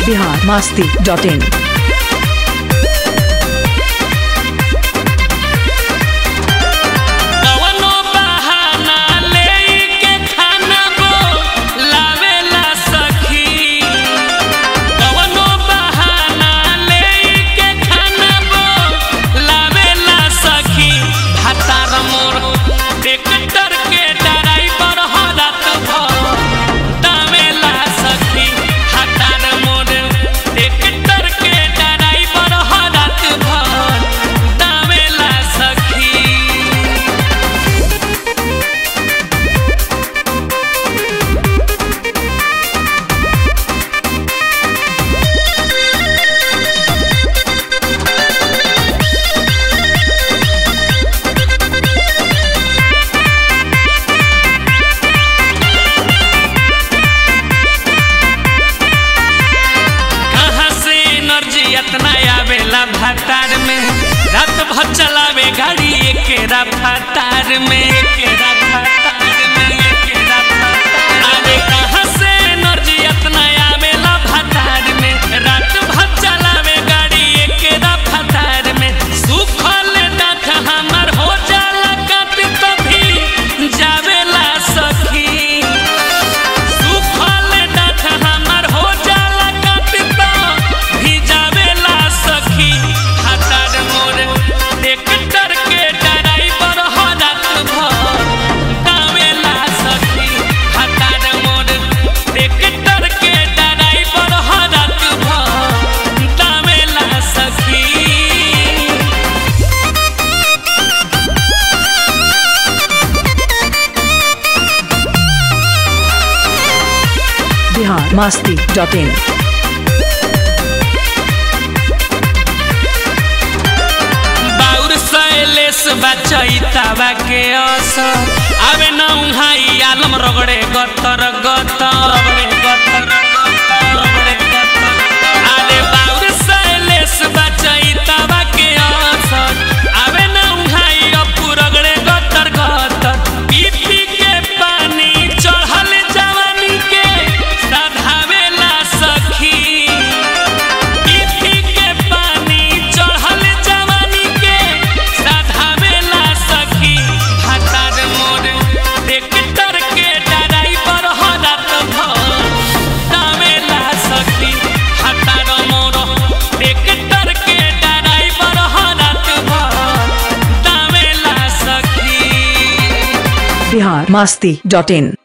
Bihar Masti dot in कवनो बहाना लेके खाना बोलावेला सखी कवनो बहाना लेके खाना बोलावेला सखी भातार मोर ट्रैक्टर के ड्राइवर हो रात भर दावेला सखी भातार मोर ट्रैक्टर के ड्राइवर हो रात भर दावेला सखी कहाँ से एनर्जी इतना आवेला भातार में रात भर चलावे गाड़ी एकेरा भातार में एकेरा भातार में एकेरा भातार अरे कहाँ से एनर्जी इतना आवेला भातार में रात भर चलावे गाड़ी एकेरा भातार में सुखल दाख हमर हो जाला कट तभी जावेला सखी सुखल डाठ हमर हो जाला कटता भिजावेला सखी हाथार मोर ट्रैक्टर के ड्राइवर हो रात भर दावेला सखी हाथार मोर ट्रैक्टर के ड्राइवर हो रात भर दावेला सखी बिहार मास्ती डॉट इन बाउर सैलेस बचैतावा के असर आवे न उहाई आलम रगड़े गतर गतर रगड़े गतर गतर रगड़े गतर आले बाउर सैलेस बचैतावा के असर आवे न उहाई अपू रगड़े गतर गतर पी पी के पानी चढ़ल जवानी के सधावेला सखी पीठी के पानी चढ़ल जवानी के साधावेला सखी भातार मोर ट्रैक्टर के ड्राइवर हो रात भर दावेला सखी भातार मोर ट्रैक्टर के ड्राइवर हो रात भर दावेला सखी बिहार मास्ती डॉट इन